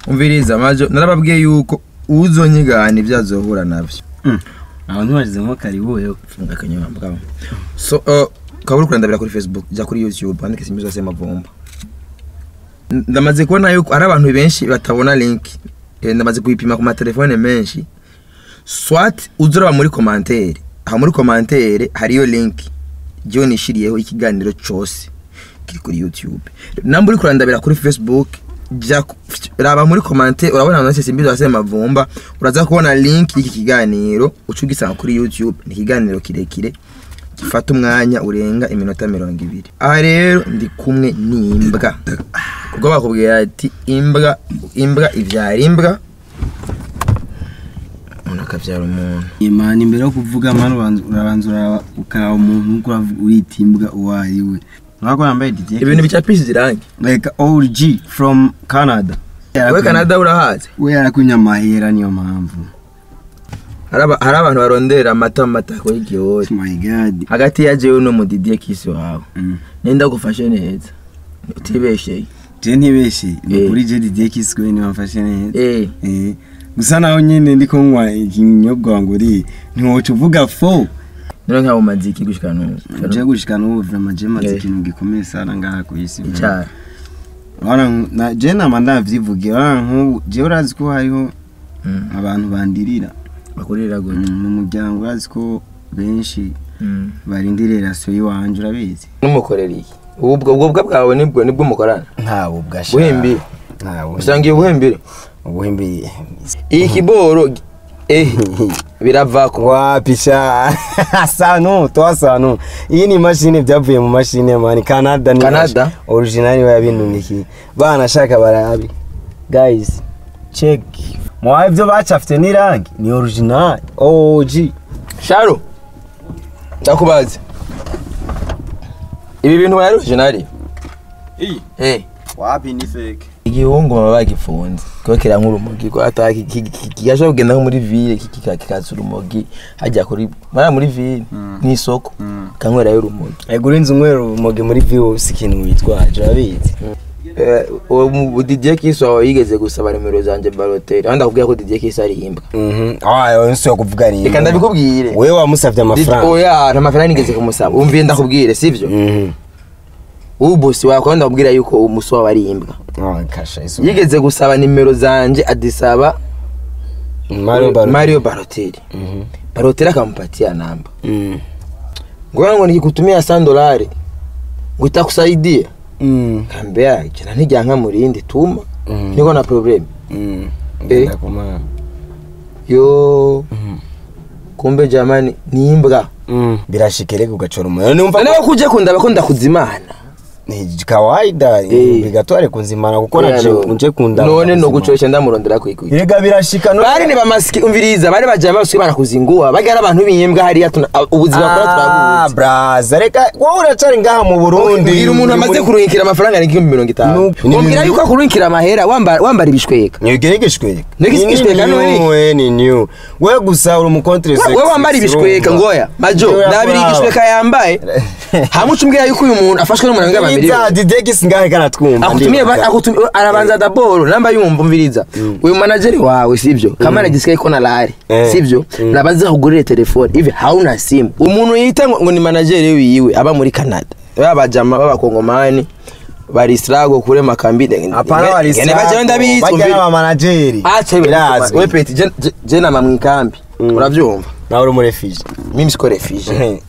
umviriza majo narababwiye yuko uzonyigana ibyo azohura navyo abantu bashize nko karibuyeho funga akanyuma bwabo so uh, ukaba uri kurandabira kuri facebook jya kuri youtube wandike simbi zose mavumba N- ndamaze kubona yuko hari abantu benshi batabona link Eh, ndamaze kuyipima ku matelefone menshi swat uzuraba muri komantere aha muri komantere hariyo link jyewe nishiriyeho ikiganiro cyose kiri kuri youtube namba uri kurandabira kuri facebook jya ku- raba muri komantere urabona ahantu hose simbi zose mavumba uraza kubona link y'iki kiganiro uca ugisanga kuri youtube ni ikiganiro kirekire gifata umwanya urenga iminota mirongo ibiri aha rero ndi kumwe n'imbwa kuko bakubwira ati imbwa imbwa ibyara imbwa umuntu akabyara umuntu imana imbere yo kuvuga mani ubanza- urabanza uraba- ukaraba umuntu uko uravuga urita imbwa uwo ari we urabona ko yambaye didier ibintu bicapishije irangi like OG from Canada we canada urahazi we yarakunya amahera niyo mpamvu hari aba- hari abantu barondera amata mu matako y'igihori oh my god hagati ya jewe no mudidiye kisi wawe Mm. nenda gufashe neza utibesheye je ntibeshe ni Eh. kuri je didier kiswe niwe wamfashe neza eh Eh, gusa naho nyine ndiko nywa ikinyobwa ngo uri ntiwoca uvuga fo nero nk'abo maziki gushika n'ubu je gushika n'ubu vrema je maze Eh. ikintu gikomeye sana ngaha ku isi vrema. icyara Urabona nk- na- je nama ndavyivugira urabona nk'ubu je urazi ko hariho Mm. abantu bandirira bakurira gute Mm, mu muryango urazi ko benshi Mm. barindiriye rasiyo y'iwanje urabizi n'umukorera iki ubwo ubwo bwawe nibwo nibwo mukorana ntawe ubwasha buhimbire ntawe usanga iyo buhimbire ubuhimbire iyi kiboro eh biravako wapisha sanu toa sanu iyi ni imashini byavuye mu mashini mani canada ni Canada? original niwe yabinunikiye bana shaka barabi guys check mwa ibyo bacafite n'irangi ni original OG sharo ndakubaze ibi bintu wari originali iyi eh wapi ni fake igihungu baba bagifunze kuko kira nk'urumogi ko ata kigashobora kugenda nko muri ville kika- kikaza urumogi hajya kuri mara muri ville mu isoko kanywerayo urumogi egura inzu nywera urumogi muri view si ikintu witwaje urabizi Eh, uwo mu Didier Kiss wawe yigeze gusaba nimero zanje Balotelli aho ndakubwira ko Didier Kiss ari imbwa mhm ah yo nsi yo kuvuga ni reka ndabikubwire wewe wamusavye Did- amafaranga oya nta mafaranga nigeze kumusaba umviye ndakubwire sivyo mhm ubu bosi wawe kandi ndakubwira yuko umusi wawe ari imbwa ah kasha isu yigeze gusaba nimero zanje adisaba Mario Balotelli Mario Balotelli mhm Balotelli akampatia namba mhm ngoja ngo nikikutumia 100 dolari ngo itakusaidia mhm kambea jana nijyanka murindi tuma Mm. niko na problem mhm Eh. ngenda kumana yo mhm kumbe jamani ni imbwa mhm birashikereka ugacora umuntu numva nawe kuje kundaba ko ndakuzimana ni kawaida Eh. bigatware kunzimana kuko Oya, naje no. unje kunda none no gucoresha ndamurondera kwikwi Yega birashika no bari ni bamasiki umviriza bari bajaye basuye barakuzingua bagara abantu b'imbwa hariya tuna- a- ubuzima bwa Ah, turabuzi braza reka wowe uracari ngaha mu Burundi ubwira umuntu amaze kuruhikira amafaranga ni igihumbi mirongo itanu No. umbwira yuko akuruhikira amahera wamba- wambara ibishweka Nyegeregeshwe. Nyegeregeshweka none? we ni new. We gusa uri mu contre sex. we wambara ibishweka ngoya majo ndabiri igishweka yambaye hamwe ucumbwira yuko uyu muntu afashwe n'umuntu w'ingabo babiri Ita didegis ngahe kana twumva. akutumie ba- akutumie arabanza daboro namba yumva umviriza uyu manageri wawe sivyo kama nagisigaye ko nalari Eh. sivyo Mm. nabanza kugurira telefone hivi hauna simu umuntu yita ngo ngo ni manageri wiwe aba muri Canada babajama b'abakongomani bari strago kure makambi Apana wali Ngene baje ndabizi Bajya umviriza n'aba manageri. acha Birazwi. we peti je- je- je nama mwikambi Mm. uravyumva Nawe uri muri fiji. mimi siko refugee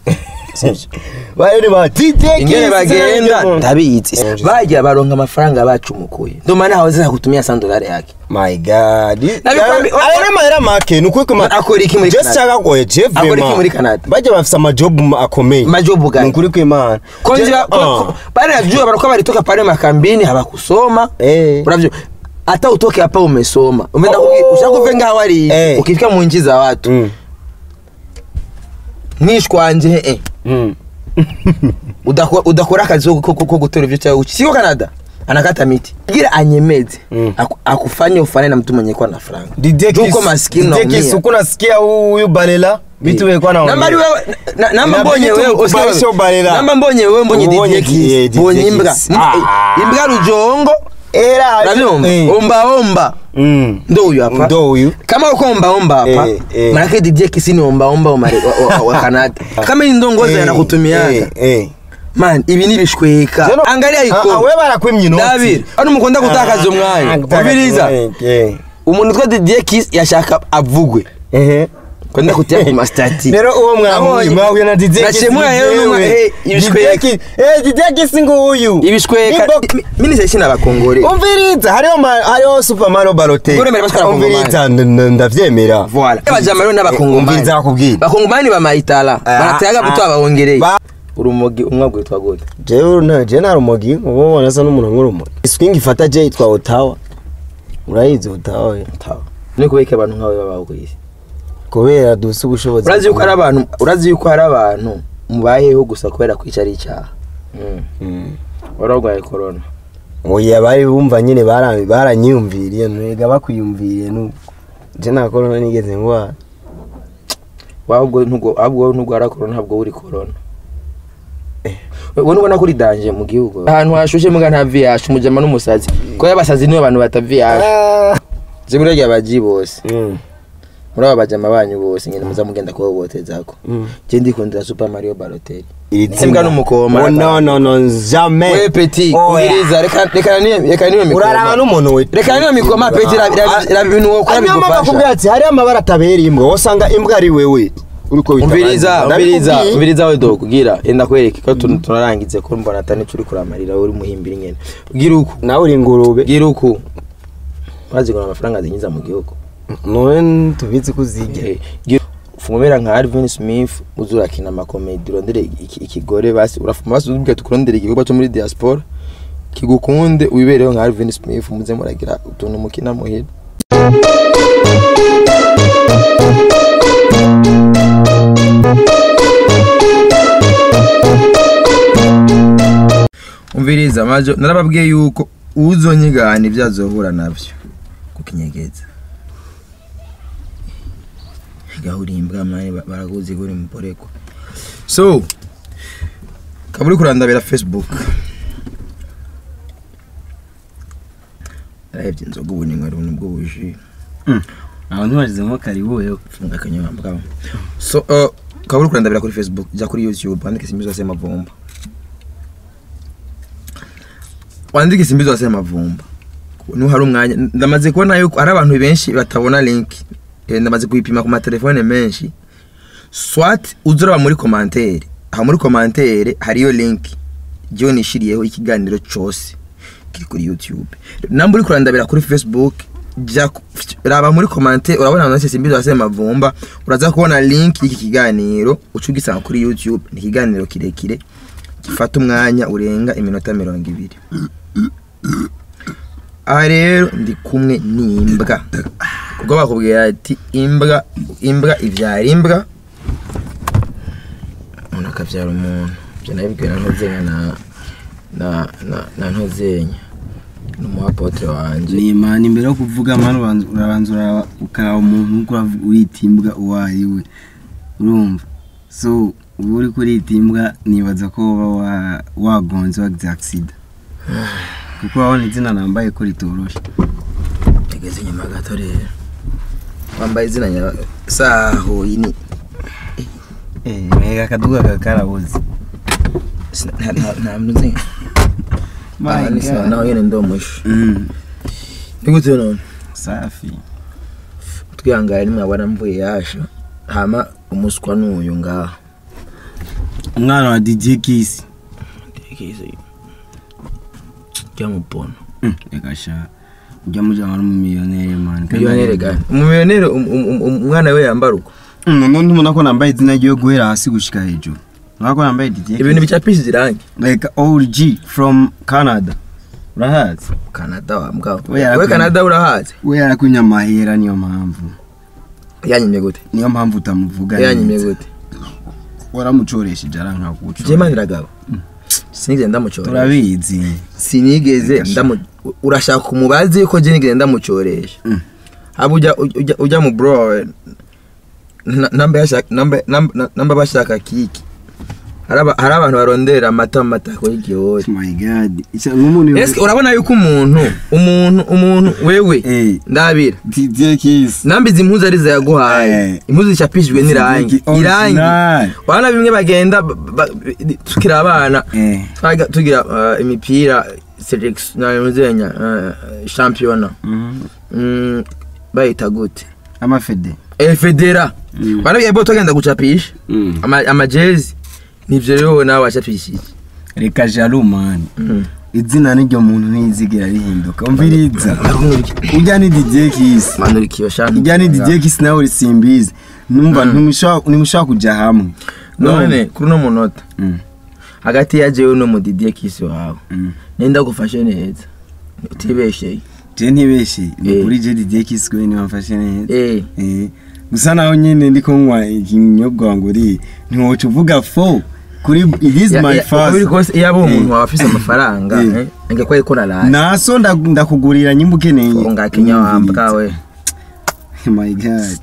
Bari ba didegis. ingene bagenda ndabizi Mm. bajya baronka amafaranga bacumukuye ndoma naho ziza kutumia 100 dolari yake My God. Nabikwambi- Aya ni mahera make. Nuko kuma. akora iki muri Just Canada chaka goye Jeff. Akora iki muri Canada? Bajya bafisa amajob akomeye. majobu gani Nukuri kw'Imana. konje Je- ah. pale najua barako balitoka pale makambini hawakusoma Eh. unavyo hata utoke hapa umesoma umeenda Oh. ushakuvenga hawari Eh. ukifika mu nchi za watu Mm. mwishwanje eh Mm. udakora udakora akazi ko ko- ko gutora ivyo cyawe siko Canada anakata miti gira anyemeze Mm. aku- akufanye ufane na mtu mwenye kwa na franga Didekis. Juko maskini Didekis unaumia. uko nasikia huyu balela vitu wekwa na namba ari wewe na- namba Inabidi mbonye wewe tukubalishe usikie wewe. ubarera. namba mbonye wewe mbonye Ubonye Didier Didier Kiss mbonye Kiss. imbwa Ah. imbwa rujongo era uravyumva Eh. omba omba Mm. ndo huyu hapa ndo huyu kama uko omba omba hapa Eh, eh. manake DJ Kisi ni omba omba wa, Mare- wa, wa, wa Canada kama hii ndongozi Eh, anakutumiaga eh, eh. man ibi ni bishweka Zeno- angalia Ah, ah, iko we barakwimye inoti David ano mukunda gutakaza umwanya umviriza Eh, umuntu twa DJ Kiss yashaka avugwe eh. kwenda kutia ku mastati rero uwo mwahuye Nabonye. mwahuye na DJ Nashemura rero n'umwa- eh, ibishweka. DJ Kisi nguyu ibishweka Inbox- mi- mini sesi n'abakongore umviriza hariho ma- hariho super mario balotelli Ngore mbere batwara umviriza nd- nd- ndavyemera voilà abajama rero n'abakongomani umviriza bakubwira bakongomani bamayitala Ah, baratayaga ah. buto abawongereye Ba- urumogi umwe agwitwa gute jewe na je na rumogi ubu ubona asa n'umuntu nk'urumogi swing ifata je yitwa otawa urayizi otawa we tawa ni kubeka abantu nkawe babaho ku isi kubera dufise ubushobozi urazi yuko hari abantu urazi yuko hari abantu mubayeho gusa kubera kwica ari icyaha Mm. Mm. wari urwaye korona oya bari bumva nyine bara- baranyiyumviriye nwega bakwiyumviriye nuko je nta korona nigeze ngwara ahubwo ntugo- ahubwo wowe nturwara korona ntabwo uri korona Eh. wowe nubona ko uri danje mu gihugu ahantu hashushe muga nta viyashe umujama n'umusazi ko y'abasazi nibo bantu bataviyashe zibura ry'abaji bose Mm. muri aba bajama banyu bose nyine muza mugenda kuhohotezako Mm. je ndikundira super mario balotelli iri Imbwa n'umukoma. Oh, no no no jamais we peti Oya. ubiriza reka reka niyo reka niyo uraraba mikoma n'umuntu we reka niyo mikoma peti raba raba ibintu wokora niyo mpamvu akubwira bigufasha ati hariho amabara atabera imbwa wasanga imbwa ari wewe uriko wita umviriza abandi. umviriza Ndabikubwiye. umviriza we dogo gira enda kwereke ko tun- tunarangize ko mbona atani turi kuramarira uri muhimbira nyene gira uku nawe uri ingurube gira uku bazi ngo amafaranga zinyiza mu gihugu none tubizi ko uzirya Eh, gira- fungumera nka Alvin Smith uzurakina amakomedi urondere iki- ikigore basi urafuma basi ubwira tukurondere igikorwa cyo muri diaspora kigukunde wibereho nka Alvin Smith muze muragira utuntu mukina muhira umviriza majo narababwiye yuko uzonyigana ibyo azohura nabyo kukinyegeza gahuri imbwa mani ba- baraguzi guri muporeko so kaburi kurandabira facebook arebye inzoga ubu ni nkari nibwo buji aho ntibagezemo karibu wewe funga akanyuma mbwa so uh, kaburi kurandabira kuri facebook jya kuri youtube wandike simbizo zose mavumba wandike simbizo zose mavumba niho hari umwanya ndamaze kubona yuko hari abantu benshi batabona link Eh, ndamaze kuyipima ku matelefone menshi swat uzuraba muri komantere aha muri komantere hariyo link jyewe nishiriyeho ikiganiro cyose kiri kuri youtube namba uri kurandabira kuri facebook jya ku- raba muri komantere urabona ahantu hose simbizo hasi mavumba uraza kubona link y'iki kiganiro uca ugisanga kuri youtube ni ikiganiro kirekire gifata umwanya urenga iminota mirongo ibiri aha rero ndi kumwe n'imbwa ubwo bakubwira ati imbwa imbwa ibyara imbwa umuntu akabyara umuntu ibyo nabibwiwe na ntuzenya na na na na ntuzenya ni umuhapotere wanjye ni imana imbere yo kuvuga mani ubanza- urabanza uraba- ukaraba umuntu uko urav- urita imbwa uwo ari we urumva so uba uri kurita imbwa nibaza ko uba wa- wagonze wagize agisida kuko urabona izina nambaye ko ritoroshe yageze inyuma gato rero wambaye izina nya saho iyi ni mega akaduga kakarabuze sina- nta nta nta ntuzenya aha ni sawa naho nyine ndi umushu Mm, ni gute none safi twihangane nimwabona mvuye yasha hama umuswa n'uyu ngaha umwana wa dj kisi Tekereza ryamubona Mm, reka sha ujya mujyana n'umumiliyoneri mani miliyoneri gani umumiliyoneri um- um- um- um- umwana we yambara uko none ntubona ko nambaye izina ryo guhera hasi gushika hejuru urabona ko nambaye dj ibintu bicapishije irangi like OG from Canada urahazi kanada wambwa We yarakwiye. we kanada urahazi we yarakunya amahera niyo mpamvu yanyimye gute niyo mpamvu utamuvuga yanyimye neza gute waramucoresheje arankaguca jemani ragabo sinigeze ndamucoresha turabizi sinigeze Reka sha. ndamu urashaka umubazi yuko je nigeze ndamucoresha Mm. haba ujya ujya ujya mu bro wawe, na- namba yashaka namba namba namba bashaka kiki hari aba- hari abantu barondera amata mu matako y'igihori Oh my god Ica- nk'umuntu Ese urabona yuko umuntu umuntu umuntu wewe Eh. ndabira DJ Kiss nambizi impuzu arizo yaguhaye Eh. impuzu zicapishijwe n'irangi Original. irangi urabona bimwe bagenda ba- ba- tukiri abana Eh. twaga tugira uh, imipira selection na muzenya uh, championa Mhm. mm, bayita gute amafede eh federa Mm. bana biye tugenda gucapisha Mm. ama amajezi nivyo rero nawe wacapishije reka jalo mani Mm. izina n'iryo muntu ntizigera rihinduka umviriza ujya ni DJ Kiss manura ikiyo shana ujya ni DJ Kiss nawe uri simbizi numva ntimushaka ntimushaka kujya hamwe none kuri uno munota Mm. hagati ya jewe no mudidiye kisi wawe Mm. nenda gufashe neza utibesheye je ntibeshe ni Eh. kuri je DJ Kiss kwe niwamfashe neza eh Eh, gusa naho nyine ndi kunywa ikinyobwa wangu uri ntiwoca uvuga fo kuri it is Ya- my ya- uko biri first kose iyo aba umuntu Eh. waba afise amafaranga Eh. eh, nge ko yikora raye naso nda- ndakugurira nyimba ukeneye unga kenya wambwa we my god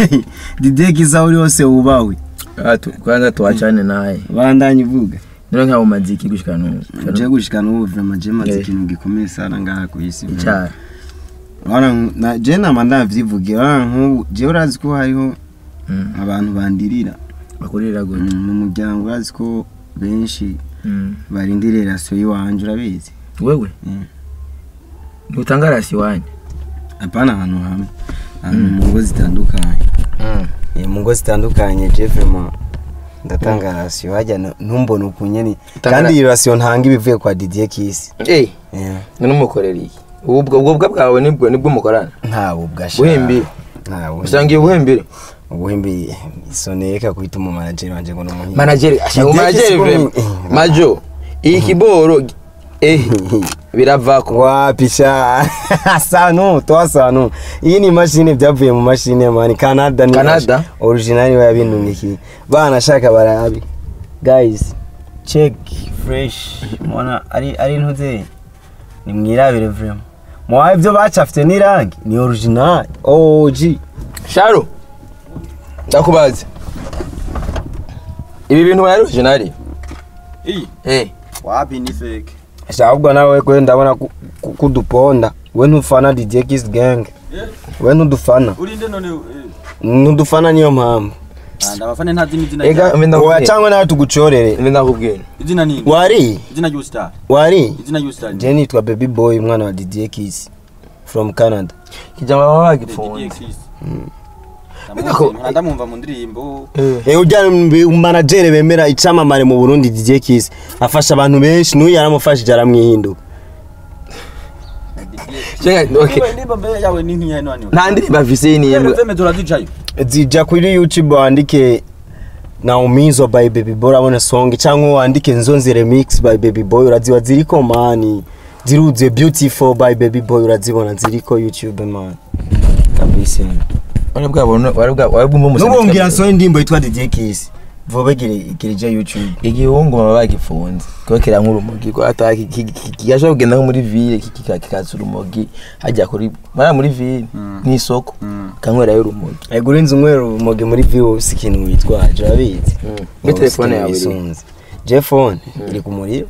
DJ Kiss aho uri hose wubahwe atu kwanza tuachane naye bandanye uvuga nero nka umaziki gushika no je gushika n'ubu vraiment je maze Eh. ikintu gikomeye sana ngaha ku isi cyane Urabona, na- je nama ndavyivugira urabona nk'ubu je urazi ko hariho Mm. abantu bandirira bakurira gute Mm, mu muryango urazi ko benshi Mm. barindiriye rasiyo y'iwanje urabizi wewe Mm. ntutanga rasi wanyu apana ahantu hamwe ahantu mu ngo zitandukanye Eh, mu ngo zitandukanye je vraiment ndatanga rasiyo hajya n- ntumbone ukunyene Tanga kandi ra- iyi rasiyo ntanga ibivuye kwa Didier Kiss eh Eh, numukorera iki ubwo ubwo bwa bwawe nibwo nibwo mukorana ntawe ubwasha buhimbi ntawe usangiye ubuhembere ubuhimbi isoneka kwita umu manager wanje ngo n'umuhimbi manageri ashaka Didier manageri Kiss vrema ko- majo iyi kiboro eh biravako wapi sha sanu toa sanu iyi ni mashine byavuye mu mashine mani Canada ni Canada? mash- original wa binuniki bana shaka barabi guys check fresh mwana ari ari ntuze ni mwirabire vraiment mwa ibyo bacafite n'irangi ni original OG sharo ndakubaze ibi bintu wari originali iyi eh wapi ni fake ahubwo nawe kwe ndabona ku- ku- kuduponda we ntufana DJ Kiss gang we ntudufana urinde none eh, ntudufana niyo mpamvu ah, ndabafane ntazi n'izina ega ryawe. mbe oya ndakubwira cyangwa nawe tugucorere mbe ndakubwira izina ni wari izina ry'ubustar wari izina ry'ubustar je nitwa baby boy umwana wa Didier Kiss from Canada kijama baba bagifunze Bidako- ndamwumva mu ndirimbo eh eh ujya manager bemera icamamare mu Burundi Didier Kiss afasha abantu benshi n'uyu yaramufashije aramwihinduka Chenga, okay indirimbo mbere yawe ni nk'iya nani nta ndirimbo afise ni Zeme zeme turazicayo zija kuri YouTube wandike naumizwa by baby boy urabona song cyangwa wandike nzonzi remix by baby boy uraziba ziriko mani ziruzuye beautiful by baby boy urazibona ziriko YouTube man kabisa wari bwabona wari bwa wari bwumva umusani nubongera nsoho indirimbo yitwa DJ Kiss vuba girije YouTube igihungu baba bagifunze kuko kira nk'urumogi ko ataki kigashobora kugenda nko muri ville kikaza urumogi hajya kuri mara muri ville ni isoko kanywerayo urumogi Ego urinze umwero umoge muri view si ikintu witwaje urabizi muri telefone yawe iri isunze je phone iri ku muriro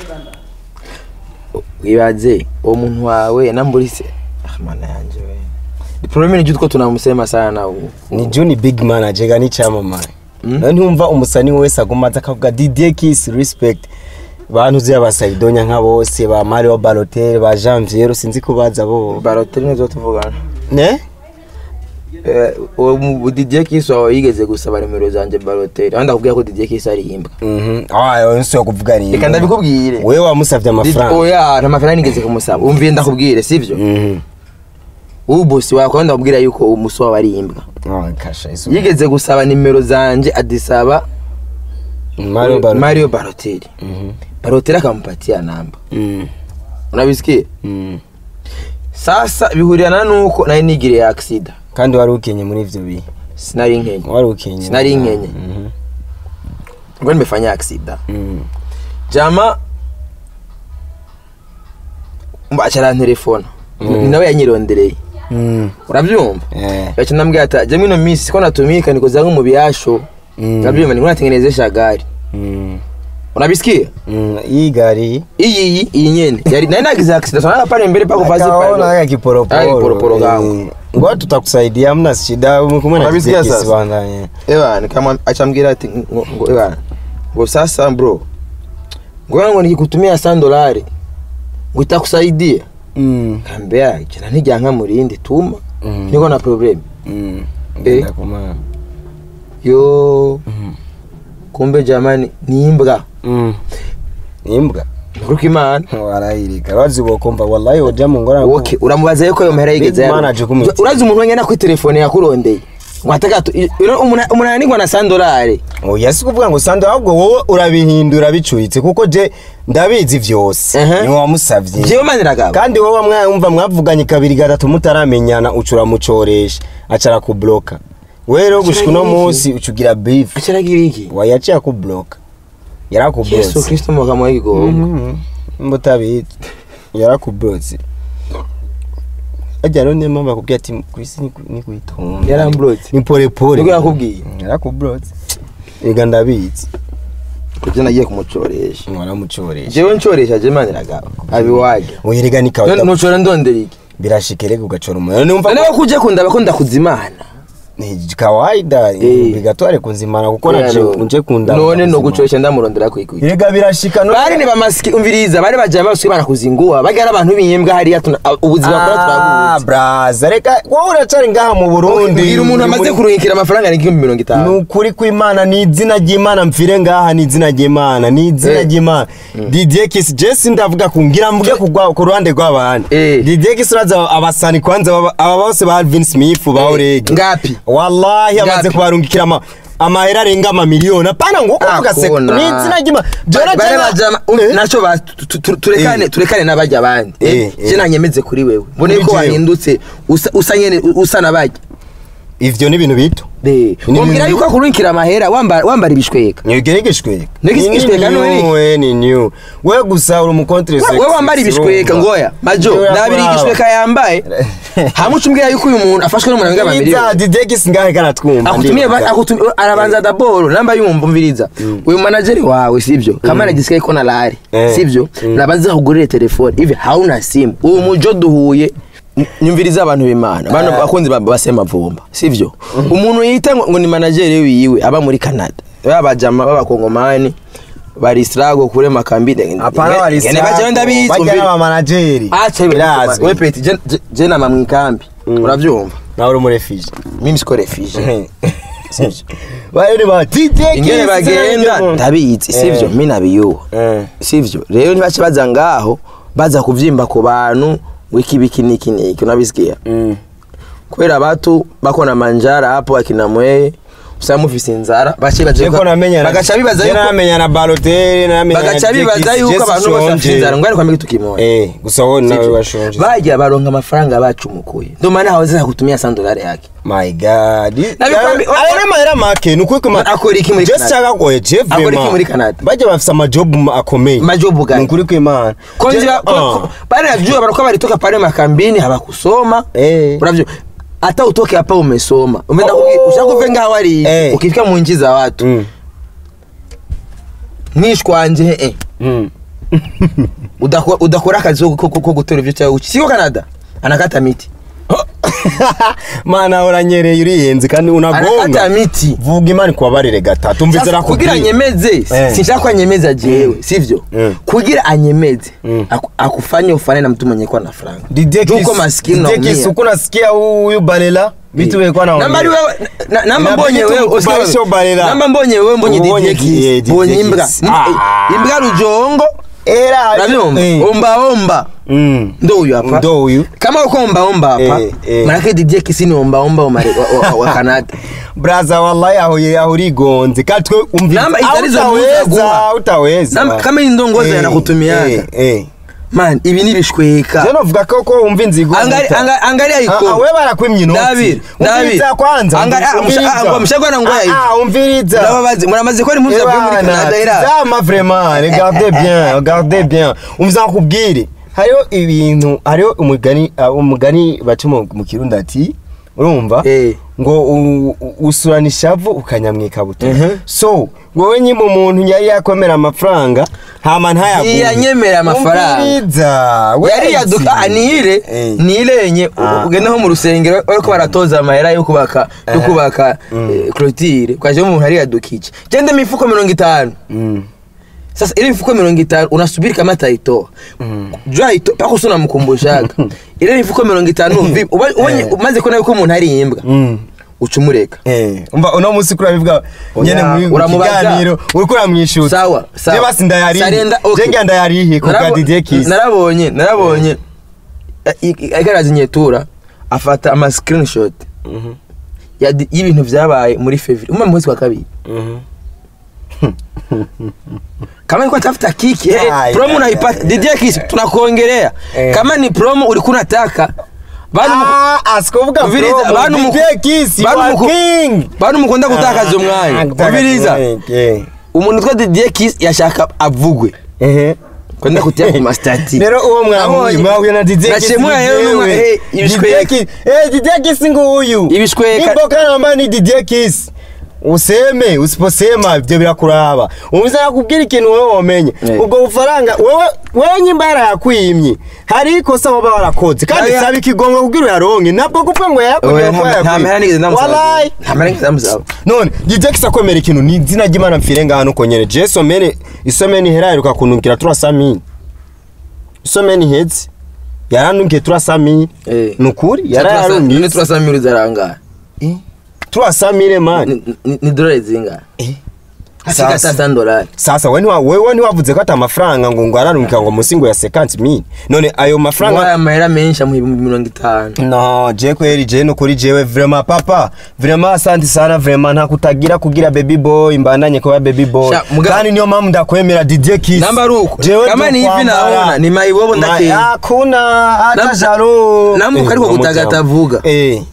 ibaze uwo muntu wawe namburi se ah mana yanje we problème ni jutko tunamusema sana ubu ni Juni big manager ga ni cyamamare Mm. nawe ntumva umusani wese aguma aza akavuga Didier Kiss respect bantu uzi abasaidonya nka bose ba Mario Balotelli ba Janvier sinzi ko baza bo baroteri nizo tuvugana ne Eh, uwo mu Didier Kiss wawe yigeze gusaba nimero zanje baroteri aho ndakubwira ko Didier Kiss ari imbwa mhm ah yo nso kuvuga ni reka ndabikubwire wewe wamusavye Did- amafaranga oya nta mafaranga nigeze kumusaba umviye ndakubwire sivyo mhm ubu bosi wawe kandi ndakubwira yuko umusi wawe ari imbwa ah kasha iso yigeze gusaba nimero zanje adisaba Mario Balotelli Mario Balotelli mhm Balotelli akamupatia namba mhm unabisikia mhm sasa bihurirana nuko nari nigiriye accident kandi wari ukenye muri ivyo bihe sinari nkenye wari ukenye Sinari nkenye. mhm ngo nimefanya accident mhm jama mbachara telefone Mm. nawe yanyirondereye mhm urabyumva eh yacha nambwira ati jamwe ino minsi siko natumika nikoza nko mu biyasho mhm urabyumva niko natengenezesha gari mhm unabisikia Mm, hii gari iyi iyi iyi nyene yari nari nagize accident sana pale mbele pako vazi Akaona pale haya kiporoporo Haya kiporoporo kangu. Eh, ngoja tutakusaidia hamna shida kumwe na Unabisikia kizekisi sasa? bana eh. ewa kama achamgira ati ngo ngo- ewa ngo sasa bro ngo ngo nikikutumia 100 dolari ngo itakusaidia Mm. kambea jana nijyanka murindi tuma Mm. niko na problem Mm. Eh. Ngenda kuma. yo Mm. kumbe jamani ni imbwa Mm. Imbwa. kuruka imana warahirika urazi bokumva wallahi uja mu ngora okay uramubaza yuko ayo mahera yigeze Big yaro. manager kumutse. urazi umuntu wengena kuri telefone yakurondeye ngo ataka umuntu ananirwa na 100 dolari oya si kuvuga ngo sando ahubwo wowe urabihindura bicuitse kuko je ndabizi vyose Ehe. ni wamusavye jewe maniragaba kandi wowe mwumva mwavuganye kabiri gatatu mutaramenyana ucura mucoresha acara kubloka wewe rero gushika uno Acaragira iki? munsi ucugira beef akiragira iki wayaciye akubloka yesu yarakublotse kristo mugamo w'igigongo Mhm. mba utabizi yarakublotse ajya rero niyo mpamvu akubwira ati kwisi ni ku- ni kuyitonda Yaramblotse? ni polepole Nibwo yakubwiye? yarakublotse ega ndabizi kuko nagiye kumucoresha waramucoresha jewe ncoresha je maniragaba abiwaje uyerega ni kawa nucora ndondera iki birashika rega ugacora umuntu numva nawe kuje kundaba ko ndakuzimana ni kawaida Eh. bigatware kunzimana kuko naje Rero, unje kunda none no gucoresha ndamurondera kwikuye rega birashika no bari ni bamasiki umviriza bari bajaye basuye barakuzingua bagara abantu b'imbwa hariya tuna- ubuzima bwa Ah, turabuzi braza reka wowe uracari ngaha mu Burundi mbwira umuntu amaze Muri- kuruhikira amafaranga ni igihumbi mirongo ni itanu ukuri kw'imana ni izina ry'imana mfire ngaha ni izina ry'imana ni izina Eh. ry'imana didier kisi jesi ndavuga ku ngira mvuge ku rwa- ku ruhande rw'abandi Eh. didier kisi uraza abasani kwanza baba- aba bose ba alvin smith ba orege ngapi wallahi amaze Ngapi? kubarungikira ama amahera arenga amamiliyoni apana ngo Ah, uvuga se kona. ni izina ry'imana Jora Bari jana- bajama Eh. naco ba- tu- tu- tu- turekane Eh. turekane n'abajya abandi Eh, Eh, eh. je nanyemeze kuri wewe mbone Kuri ko jewe. wahindutse usa usa nyene usa nabajya ivyo ni ibintu bito Eh, Ni umbwira ibintu- yuko akurungikira amahera wambara wambara ibishweka ntigerigishweka Nigishweka none? we ni new we gusa uri umukontre We- we wambara ibishweka ngoya majo ndabiri igishweka yambaye hamuca umbwira yuko uyu muntu afashwe n'umuntu wenga babiri Iza didegisi ngahe kanatwumva akutumie ba- ndibaza. akutumie arabanza daboro namba yumva umviriza uyu manageri wawe sivyo kama anajisikia iko na lari Eh. sivyo Mm. nabanza kugurira telefone hivi hauna simu uyu mujo duhuye N- nyumviriza abantu b'imana bano Eh. bakunzi ba- basema vumba sivyo umuntu yita ngo ngo ni manageri wiwe aba muri canada babajama b'abakongomani bari strago kure makambini apana Ngene baje ndabizi bajya umviriza. n'abamanageri acha birazwi we peti je- je- je nama mwikambi uravyumva nawe uri umurefije mimi siko refugee bari ba didegisi ingene bagenda ndabizi sivyo mi nabiyuha sivyo rero ntibace baza ngaho baza kuvyimba ku bantu wikibiki niki niki unabisikia kubera batu bako na manjara hapo akina mweye usanga mufise inzara bace baje Eko namenya bagaca bibaza yuko namenya na Balotelli namenya na bagaca bibaza Didegisi, yuko Jesse abantu bose bafite Shonje. inzara ngwani kwambika tukimoya eh gusa wowe nawe Sivyo? washonje bajya baronka amafaranga bacumukuye ndo maana hawezi kutumia 100 dolari yake my god Nabikwambi- aya mahera make ni ukuri kuma Akora iki muri Just Canada? shaka ko Jeff Akora iki Vema. muri Canada? bajya bafise amajobu akomeye Majobu gani? ni ukuri kw'Imana konzi Je- ba- ko- Ah. ko- bale najua barikuwa balitoka pale makambini hawakusoma Eh. unavyo hata utoke hapa umesoma umeenda Oh. kuki- ushakuvenga wari Eh. ukifika mu nchi za watu Mm. mwishwanje eh Mm. udakora udakora akazi ko- ko ko gutora ivyo cyawe siko Canada anakata miti mana uranyereye uriyenze kandi anakata unagonga miti vuga imana kubabarire gatatu mvizera Sasa kugira anyemeze Eh. sinshaka ko anyemeza jewe sivyo Mm. kugira anyemeze Mm. aku- akufanye ufane na mtu mwenye kwa na franga Didekis- Juko maskini Didekis, unaumia. uko nasikia huyu balela vitu wekwa na namba ari wewe na- namba Inabidi mbonye wewe tukubalishe usikie wewe. ubarera. namba mbonye wewe mbonye Ubonye Didie ki- eh, Kiss Didie mbonye imbwa Kiss. Ni- Ah. imbwa rujongo era uravyumva Eh. omba omba Mm. ndo huyu hapa ndo huyu kama uko omba omba hapa Eh, eh. manake Didie Kiss ni omba omba wa Mare- wa- wa- wa Canada braza wallahi aho ye aho urigonze kandi twe umva Namba Ah, itarizo utaweza guha. utaweza Namba- kama iyi ndongozi Eh, yanakutumiaga. eh, eh man ibi ni bishweka je novuga ko ko umva inzigo Angali- muta. anga- angalia Ah, ah, iko we barakwimye inoti David, David. umviriza kwanza Angali- ah, umviriza. musha- ah, ngo mshagwa ngoya hivi. Ah, ah, umviriza Murabazi- muramaze ko ari impuzu zavuye muri Canada era zama vraiment regardez bien regardez bien umva nkubwire hariho ibintu hariho umugani ah, umugani baca mu mu kirundi ati urumva Eh. ngo u- u- usurana ishavu ukanyamwika buto Mhm. so wowe nyima umuntu yari yakomera amafaranga hama ntayaguhe Ntiyanyemera amafaranga. Umviriza, yari wait. yaduka anire Eh. nirenye Ah. ugenda nko mu rusengero bariko baratoza amahera yo kubaka yo Eh. kubaka eh, clôture kwaje umuntu ari yadukije gende mifuko mirongo itanu Mm. sasa ile mifuko mirongo itanu unasubiri kama ataitoa jua ito pako sio namkumbushaga ile mifuko mirongo itanu vipi Uba- ubonye Eh. umaze kubona yuko umuntu ari imbwa Mm. ucumureka Eh, umva uno munsi kuri abivuga nyene muri mu uramubaza. kiganiro uriko uramwishuza sawa sawa je basi ndayarihe Sarenda, okay. je ngira ndayarihe ku bwa Narabo- Didier Kiss narabonye narabonye ariko arazinyetura afata ama screenshot Mhm. ya di- y'ibintu vyabaye muri fevrier umwe mu mwezi wa kabiri Mhm. kama nilikuwa tafuta kiki eh, Ai, promo ai, unaipata ai, Didier Kiss tunakuongelea Eh. kama ni promo ulikuwa unataka bado muku- Ah, asikuvuga Umviriza, promo, bantu muku- Didier Kiss, bantu wa muku- king. bantu mukunda gutakaza Ah, umwanya gutakaza umviriza umwanya, eh. umuntu utwa Didier Kiss yashaka avugwe Ehe. kwenda kutia ku mastati rero uwo mwahuye Nabonye. mwahuye na Didier Kiss Nachemuye ni rero jewe. numva, eh, ibishweka. Didier Kiss- eh, Didier Kiss nguyu Ibishweka. Niboka namba ni Didier Kiss useme usiposema ibyo birakuraba umuze nakubwira ikintu wowe wamenye Eh. ubwo bufaranga wowe wowe nyimba yarayakwimye hari ikosa waba warakoze kandi Oya. saba ikigongo kugira uyaronke ntabwo kuvuga ngo yayakoze Oya, kuko nta- nta mahera nigeze yayakwimye ndamusaba Wallahi. nta mahera nigeze ndamusaba none Didier Kiss akwemera ikintu ni izina ry'Imana mfire ngaha nuko nyene je somene isomene ihera iheruka kunukira turasamini isomene iheze yaranungiye turasamini Eh. nukuri none yararungiye turasamira uzarangara turasamire mani Ni- ni- ni dolari zingahe Sasa. asika tata dolari sasa we ntiwa- wewe ntiwavuze ko ata amafaranga ngo ngo ararungika ngo munsi ngo ya 50 mil none ayo ngo mafaranga aya mahera menshi amuha ibihumbi mirongo itanu no je kweli je nukuri jewe vraiment papa vraiment asante sana vraiment nta kutagira kugira baby boy mbandanye kuba baby boy Sha, muga- kandi niyo mpamvu ndakwemera Didier Kiss Namba ari uko. Jewe Kama ni hivi ndokwambara. naona, ni maibobo Ma- ndake. hakuna hata Nam- jaro namwe uko ariko Eh, gutagatavuga. eh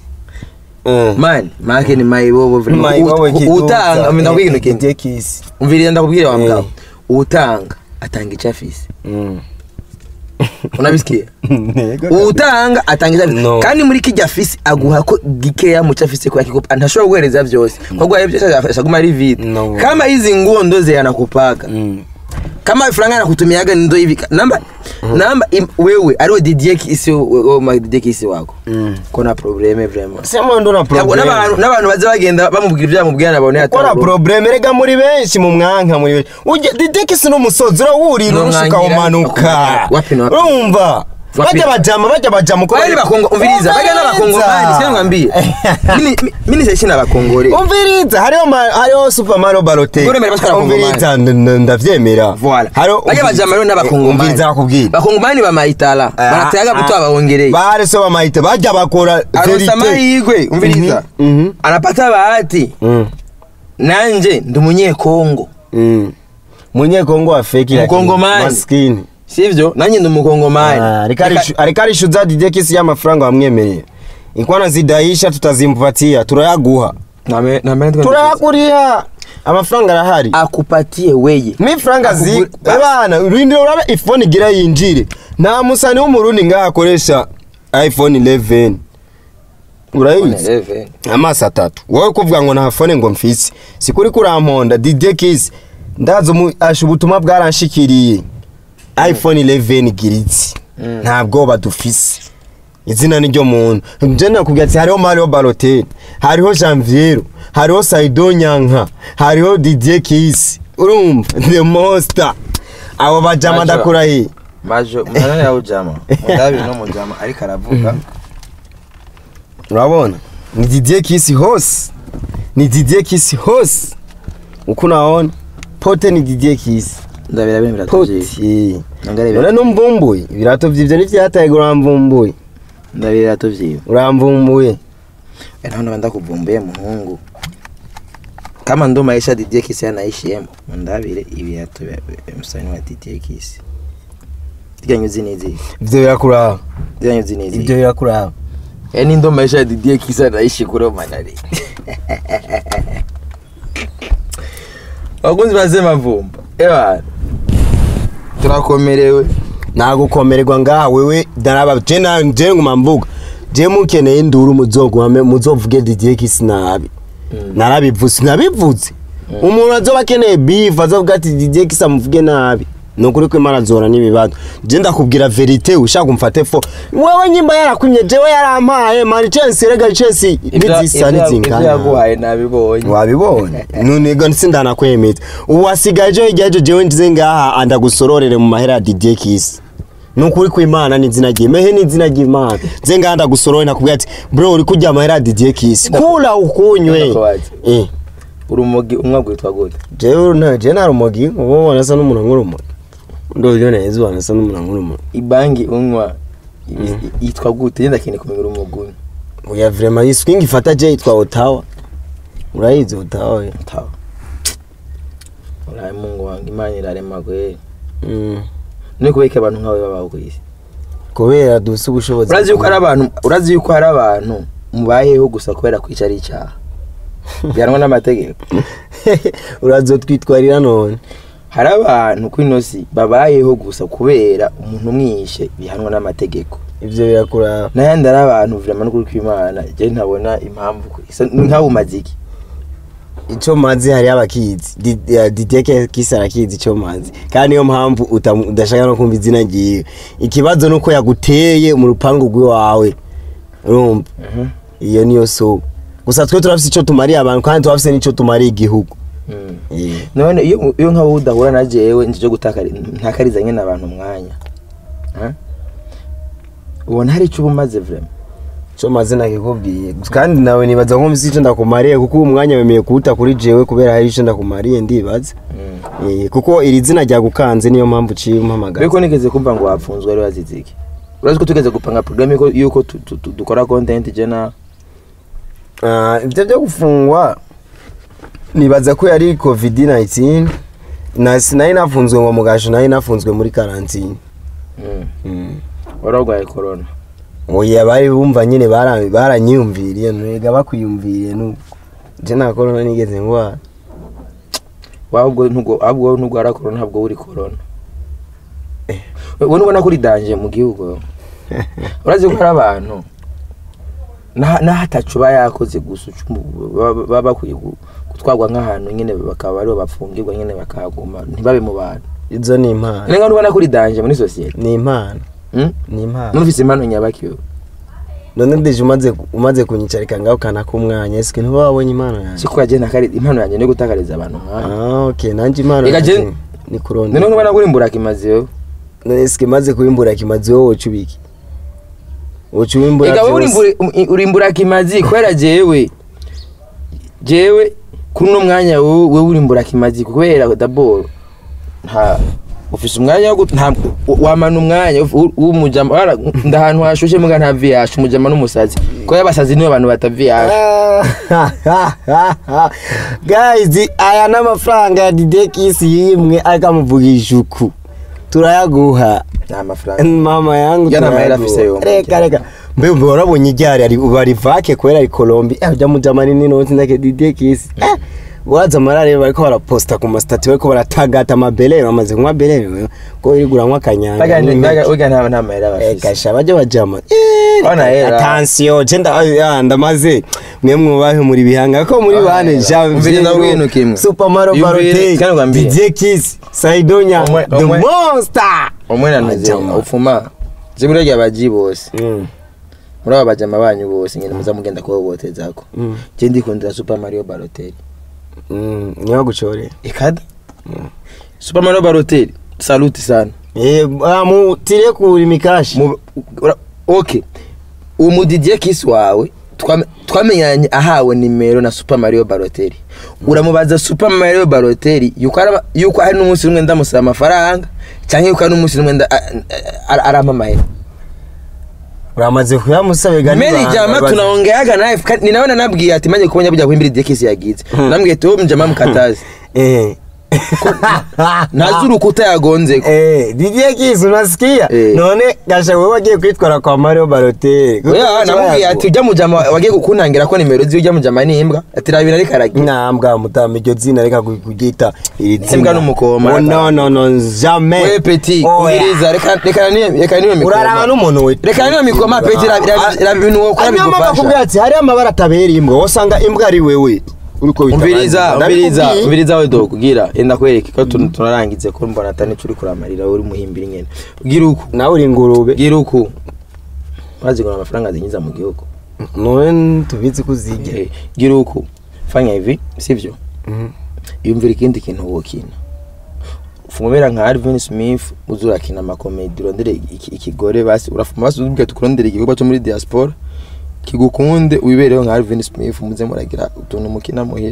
eh mani make ni mayibobo vrema. Mayibobo Ut- kiduza. utanga ndakubwira ikintu kimwe Didier Kiss umviriye ndakubwira wa Eh. mugabo utanga atanga icyo afise Mm. unabisikiye Ntego utanga atanga icyo afise No. kandi muri kijya afise aguha ko gikeya mu cyo afise kwa kikupa ntashobora guhereza byose kwa guha byose ashaguma ari vide No. kama hizi nguo ndo ze anakupaka Mm. kama franga anakutumiaga ndo hivi namba namba im, wewe ariwo Didier Kisi wo ma Didier Kisi wako Mm. kona probleme vraiment sema ndo na Ntabwo problem n'abantu n'abantu baza bagenda bamubwira ibyo bamubwira nabone Kora problem rega muri benshi mu mwanka muri benshi. Ujya didekisi n'umusozi urawurira No urushuka mwangira, umanuka. wapi na wapi? Urumva? Wapi? Bajya bajama bajya bajama uko Bari bakongo umviriza bajya n'abakongomani sio ngambie mimi mimi sisi n'abakongore Umviriza hariho ma- hariho Super Mario Balotelli. Ngore mbere batwara Umviriza nd- nd- ndavyemera. Voilà. Hariho Bajya bajama rero n'abakongomani. Umviriza nakubwira. bakongomani bamayitala baratayaga buto abawongereye Bare so bamayite bajya bakora arosa amahirwe umviriza Mhm, mhm. anapata bahati Mm. nanje ndi umunyekongo Mm. Munyekongo wa fake lakini Mkongomani. maskini. sivyo nanjye ndi umukongomani Ah, ariko arishyuza Didier Kiss y'amafaranga wamwemereye inkwana zidahisha tutazimpatia turayaguha Name- name- turayaguriha amafaranga arahari akupatie weye mi franga zi Akuguri- bana rindira urabe ifone igira yinjire nta musani w'umurundi ngaho akoresha iphone 11 urayizi Eleven. amaso atatu wowe kuvuga ngo nta fone ngo mfise sikuri kuramponda Didier Kiss ndazi umu- asha ubutumwa bwaranshikiriye iphone 11 igiritse Mm. nta bwoba dufise izina ni ryo muntu nje nakubwira ati hariho Mario Balotelli hariho Janviero hariho Saido Nyanka hariho Didier Kiss urumva the monster abo bajama Majo. ndakurahiye majo mwana yawe jama mudabiri no mujama ariko aravuga urabona ni Didier Kiss hose ni Didier Kiss hose uko unaona pote ni Didier Kiss ndabira bene biratuvyiye poti ndangarebe none numvumbuye ibirato vyivyo nivyataye uramvumbuye ndabira biratuvyiye uramvumbuye naho nabanda kuvumbuye muhungu kama ndo maisha Didier Kisi anaishiyemo ndabire ibirato vya vya msanii wa Didier Kisi Diga nyuzi nizi ivyo birakuraba Diga nyuzi nizi ivyo birakuraba yani ndo maisha ya Didier Kisi anaishi kule manari wakunzi basema vumba ewa turakomerewe nagukomererwa ngaha wewe daraba je na je nguma mvuga je mukeneye induru muzogwame muzovuge Didier Kisi nabi narabivuze nabivuze umuntu azoba akeneye beef azovuga ati Didier Kisi amuvuge nabi nukuri ko imana azora n'ibibazo je ndakubwira verite ushaka umfate fo wewe nyimba yarakwimye jewe yarampaye mani Chelsea rega Chelsea nizisa ibyo nizingana yaguhaye nabibonye wabibonye none ga sindanakwemeza ubu wasigaye ejo hirya y'ejo jewe ngize ngaha andagusororere mu mahera ya Didier Kisi nukuri ko imana ni izina ry'imana ni izina ry'imana nze ngaha ndagusorore nakubwira ati bro uri kurya amahera ya Didier Kisi kula ukunywe Ndakubaza. eh urumogi umwe witwa gute jewe na je na rumogi ubu ubona asa n'umuntu nk'urumogi ndovyo neza ubona asa n'umuntu nk'urumogi ibangi unywa ibi- yitwa gute yenda kene kumenya urumogi unywa oya vraiment iyi swing ifata je yitwa Ottawa urayizi Ottawa yo tawa uraye mungu wange imana irarema kweli mm. ni kubeka abantu nkawe babaho ku isi kubera dufise ubushobozi urazi yuko hari abantu urazi yuko hari abantu mubayeho gusa kubera kwica ari icyaha bihanwa n'amategeko urazotwitwarira none hari abantu ku ino si babayeho gusa kubera umuntu umwishe bihanwa n'amategeko ivyo birakuraba n'ayandi ari abantu vrema n'ukuri kw'imana je ntabona impamvu ko- isa- ni nk'abo umaziki ico mazi hariyo abakizi Di- ya Didier Kisi arakizi ico mazi kandi niyo mpamvu utamu- udashaka no kumva izina ryiwe ikibazo nuko yaguteye mu rupangu rw'iwawe urumva iyo niyo so gusa twe turafise ico tumariye abantu kandi turafise n'ico tumariye igihugu Mm. Eh. none iyo iyo nk'abo udahura na jewe nje gutakari ntakariza nyine abantu umwanya Ha? ubona hari icyo uba umaze vrema co mazi nakikubwiye kandi nawe nibaza ko mfise ico ndakumariye kuko uwo mwanya wemeye kuwuta kuri jewe kubera hari ico ndakumariye ndibaza Eh, kuko iri zina ryagukanze niyo mpamvu uciye umpamagara ariko nigeze kumva ngo wapfunzwe ari wazize iki urazi ko tugeze gupanga programme yuko- yuko tu- tu- tu- dukora content je na Ah, ibyo byo gufungwa nibaza ko yari covid 19 na sinari nafunzwe ngo mugasho nari nafunzwe muri karantine Mm. wararwaye corona oya bari bumva nyine bara- baranyiyumviriye nurega bakwiyumviriye nuko je nta corona nigeze ngwara wahubwo nubwo ahubwo nubwo corona ntabwo uri corona wowe nubona ko uri danje mu gihugu urazi ko hari abantu na- naho atacu uba yakoze gusa ucu- baba baba bakwiye gu- gutwarwa nk'ahantu nyine bakaba aribo bafungirwa nyine bakahaguma ntibabe mu bantu izo ni impano niba nubona ko uri danje muri sosiyete ni impano Mm? ni impano numvise impano nyabakiwe none deje umaze umaze kunyicarika ngaho kanaka umwanya ese ntuba wabonye impano yanjye siko yagiye nakari impano yanjye no gutakariza abantu nk'aho ah okay nanje impano Ega je- yanjye ni kurondera none nubona ko uri imburakimazi wewe none sike maze kubimbura kimazi wowe woca ubiki woca ubimbura ega wowe vyose. urimbura- uri imburakimazi kubera jewe jewe kuri uno mwanya wowe wowe uri imburakimazi kubera daboro nta ufise umwanya wo gut- nta wamana umwanya uf- w'umujama wara- ndahantu hashushe muga nta viyashe umujama n'umusazi kubera abasazi nibo bantu bataviyashe guys aya ni amafaranga ya Didier Kisi yimwe ariko amuvugisha uku turayaguha nta mafaranga mama yangu Ya nta mahera turayaguha. afise yo, reka reka mbe mbe warabonye iryari ari bari vake kwera ari Colombia eh ujya mujama nini noti ndake Didier Kisi eh waza amarare bariko baraposta ku masitati bariko baratagata amabelere bamaze kunywa belere ko irigura nkwa kanyanga Baga- n'impeke. baga- baga nta nta mahera bafise kasha bajya bajama Ona hera. atansiyo je nda- ah, ndamaze mwe mwubahe muri bihanga ko muri Ona bane hera. Jean Umviriza Pierre, ubwino kimwe. Super Mario Yumvire, Balotelli kandi ugambire. Didier Kiss Saidonya Omwe- the omwe- monster umwe nanuze Bajama. upfuma zibura rya baji bose Mm, muri aba bajama banyu bose nyine muza mugenda kuhohotezako mm, je ndikundira super mario balotelli mm, niyo gucore ikada super mario balotelli saluti sana eh ah, mu tire kuri mikashi Mu- ura- okay uwo mudidier kisi wawe twame- twamenyanye ahawe nimero na super mario balotelli uramubaza super mario balotelli yuko araba- yuko hari n'umunsi umwe ndamusaba amafaranga cyangwa yuko hari n'umunsi umwe nda- a- a- arampa amahera uramaze kuyamusabe gani meri jama tunaongeaga naye kandi ni nawe nanabwiye ati maze kubonye bujya kuhimbira didier kisi yagize nambwiye ati wowe mjama mkatazi eh ntazi urukuta yagonzeko Eh, DJ Kiss unasikia? Eh. None gasha wewe wagiye kwitwara kwa Mario Balotelli. oya namubwiye ati ujya mujama wagiye kuntangira ko nimero ziwe ujya mujama ni imbwa ati rabira ariko aragira Nambwa mutama iryo zina reka kugita iri zina. Imbwa n'umukoma. Oh, no no no jamais. we peti Oya. umviriza reka reka niyo reka niyo Uraraba mikoma n'umuntu we. reka niyo mikoma peti raba ibintu wokora Hanyuma bigufasha bakubwira ati hari amabara atabera imbwa wasanga imbwa ari wewe. Uriko wita umviriza abandi. umviriza Ndabikubwiye. umviriza we dogo gira enda kwereke ko tun- tunarangize ko mbona atani turi kuramarira uri muhimbira nyene gira uku Nawe uri ingurube. gira uku bazi ngo amafaranga zinyiza mu gihugu None tubizi kuzijya. Eh, gira uku fanya hivi sivyo yumvira ikindi kintu wokina fumubera nka Alvin Smith uzurakina amakomedi urondere iki- ikigore basi urafuma basi uzubwira tukurondere igikorwa cyo muri diaspora kigukunde wibereho nka Alvin Smith muze muragira utuntu mukina muhira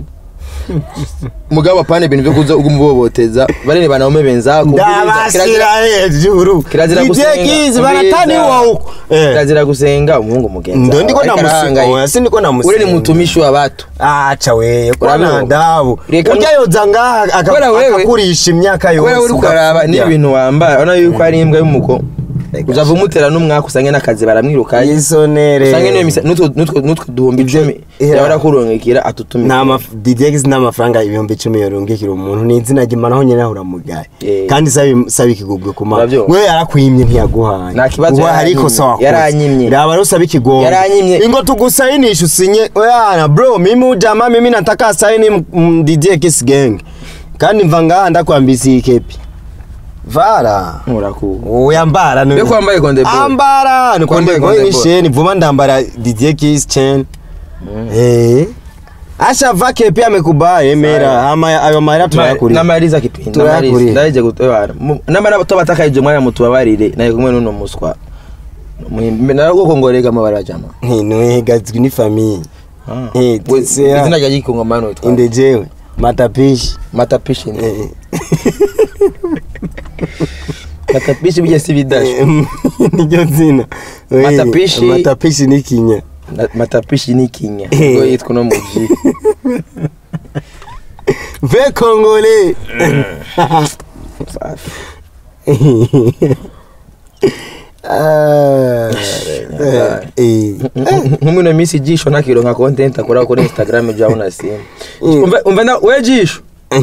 mugabo apana ibintu byo kuza ugumuboboteza barene banaume benzako Ndabasira hejuru. kirazira DJ gusenga Kiss baratani wowe. Eh. kirazira gusenga umuhungu mugenzi Ndo ndiko wawe, ariko namusiga, arahangaye. oya, si ndiko namusiga. ure ni mutumishi wa batu aca weye Urabizi? kwana ndabu Reka urya yoza ngaha aka- Kubera wewe- akakurisha imyaka yose kubera uri kuraraba ugakurya. n'ibintu wambara urabona yuko ari imbwa y'umuko uzava umutera n'umwaka usange n'akazi baramwirukaye isonere usange niyo misa n'utwo n'utwo n'utwo duhumbi icumi Yeah. yahora kurungikira atutumira nta maf- DJX n'amafaranga ibihumbi icumi yorungikira umuntu ni izina ry'imana nyine ahura mugaye Eh. kandi sabi sabi ikigubwe ku mana Urabyumva? we yarakwimye ntiyaguhaye Nta kibazo Ubu hari yaranyimye. ikosa wakoze Yaranyimye. raba rero usaba ikigombe Yaranyimye. ingo tugusayinishe usinye oyana bro mimi ujama mimi nataka saini mm, DJX gang kandi mva ngaha ndakwambisa iyi kepi vara nkuraku uyambara Mbega ko wambaye Konde Boy? ambara ni Wambaye konde boy Konde ni Boy. sheni vuba ndambara DJ Kiss chain eh asha va kepi amekubaye mera Sawa. ama ayo mahera tuyakuri n'amariza kipindi Turayakuriye. n'amariza ndaje gutwara n'amara to batakaje mwanya mutubabarire naye kumwe n'uno muswa muhimbe narwo ngorega amabara jama ntinwe gazwi ni famille Ah. Eh, We- tsea. izina rya gikongomano witwa indejewe matapishi matapishi ni eh matapishi bijya si bidashe eh, niryo zina We, Matapishi. matapishi ni kinya Na- matapishi ni kinya Eh. ubwo yitwa no muji ve kongole Safi. Ah, nyakare. eh, eh. nk'umwe minsi jisho nakironka content akora kuri instagram jaho na simu Mm. umva umva na we jisho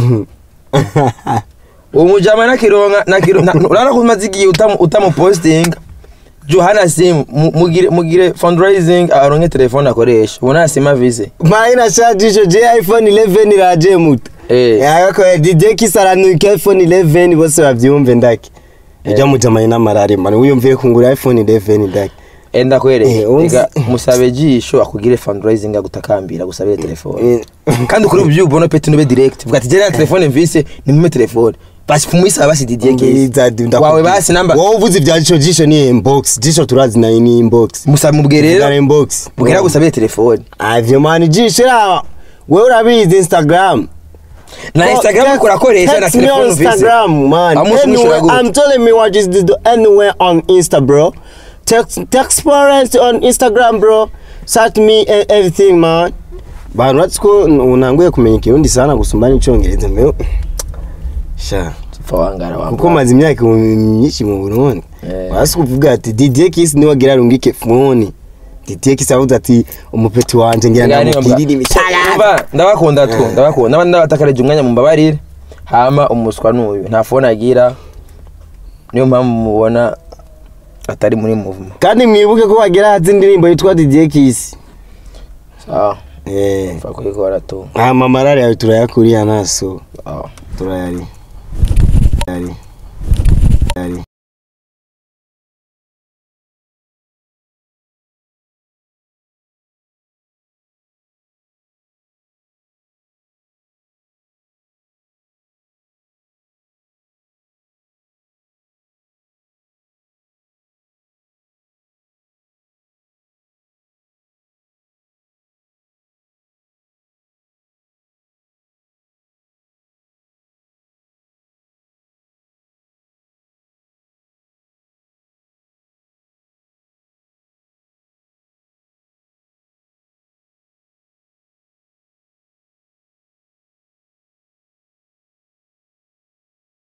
umujama nakironka nakironka urara kumaze igihe utamu utamu posting Johana simu mu- mugire mugire fundraising aronke telefone akoresha ubona sima vise maina shajisho je iphone 11 iraje muto eh yako DJ kisaranuka iphone 11 bose bavyumve ndaki ijya mujamanye n'amarare mani wiyumviye kungura iphone 11 ndaki enda kwereke Eh, unzi- ega musabe jisho akugire fundraising agutakambira gusabire telefone Eh. kandi ukuri ubyubona peti nube direct vuga ati jana telefone mvise nimwe telefone basi kumwisaba basi Didier Kezi wawe basi namba wowe uvuze ibya jisho jisho ni inbox jisho turazi nayo ni inbox musabe mubwire Vugana rero inbox mubwire agusabire telefone avyo mani jisho raba wewe urabizi instagram na instagram kurakoresha na Text me telefone on mvise Instagram, man. Amusi Anyway, nushura gute? I'm telling me what is the anywhere on Insta, bro. Text text parents on Instagram, bro. Search me and everything, man. Bantu uretse ko unanguye kumenya ikirundi sana gusumba n'icyongereza mewe sha Pfa wangara kuko wambara maze imyaka myinshi mu Burundi Eh. wasi kuvuga ati Didier Kiss niwe agira rungike phone Didier Kiss avuze ati umupeti wanje ngira Ngani ndamupirira mba- imisaya Umva, ndabakunda tu Eh. ndabakunda naba ndabatakareje umwanya mumbabarire hama umuswa n'uyu nta phone agira niyo mpamvu mubona atari muri movement kandi mwibuke ko wagira hazi indirimbo yitwa Didier Kiss sawa eh mfa kuyikora tu ama marari yawe turayakuriye naso sawa turayari yari yari